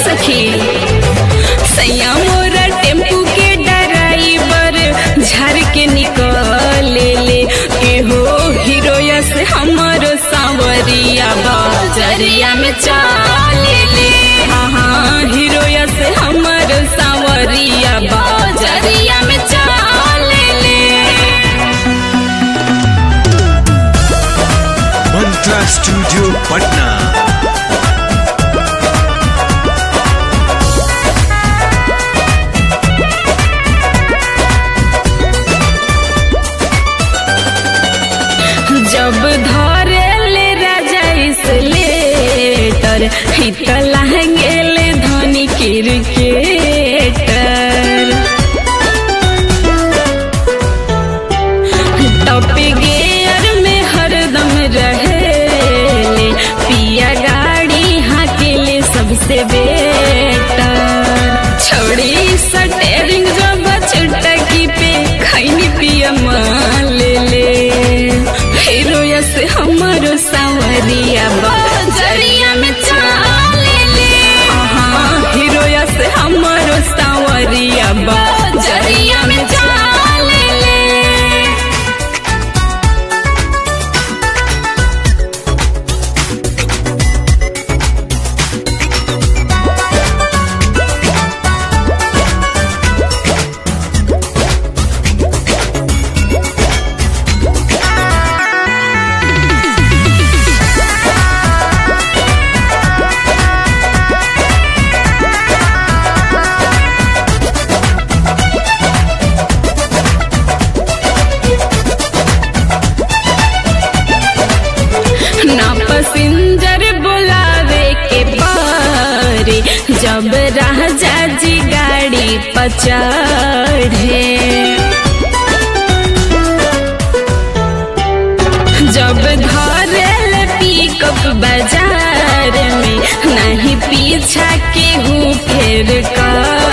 सखी सैया मोरा टेम्पू के ड्राइवर झर के निकले ले एहो हीरोया से हमर सांवरिया बजरिया में चाले ले हाँ हाँ हीरोया से हमर सांवरिया बजरिया में चाले ले मंत्रा स्टूडियो पटना जब धरे ले राजा इसलेटर हित लहंगेले धनी क्रिकेटर टॉप गियर में हरदम रहेले पिया गाड़ी हाकेले सबसे बेटर छोड़ी सटेरिंग जब चुटकी पे खैनी पिया ले ले हीरोया से हमारो सांवरिया बजरिया में चाले ले हाँ हीरोया से हमारो सांवरिया बजरिया में चाले ले ना पसिंजर बुलावे के पारे जब राजा जी गाड़ी पचढ़े जब धरल पिकअप बाजार में नहीं पीछा के हूँ फेर कर